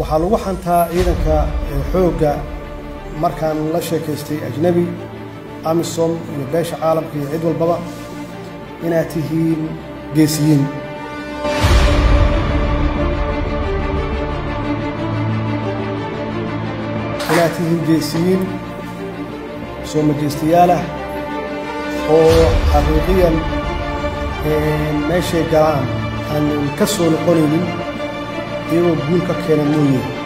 waxaa lagu xantaa ciidanka xoogga markaan la sheekaystay ajnebi amisom iyo beesha caalamka iyo cid walbaba inaad tihiin geesiyiin inaad tihiin geesiyiin soo majeystayaal ah oo xaqiiqiyan meeshay galaan aanan ka soo noqonaynin iyagoo guul ka keena mooye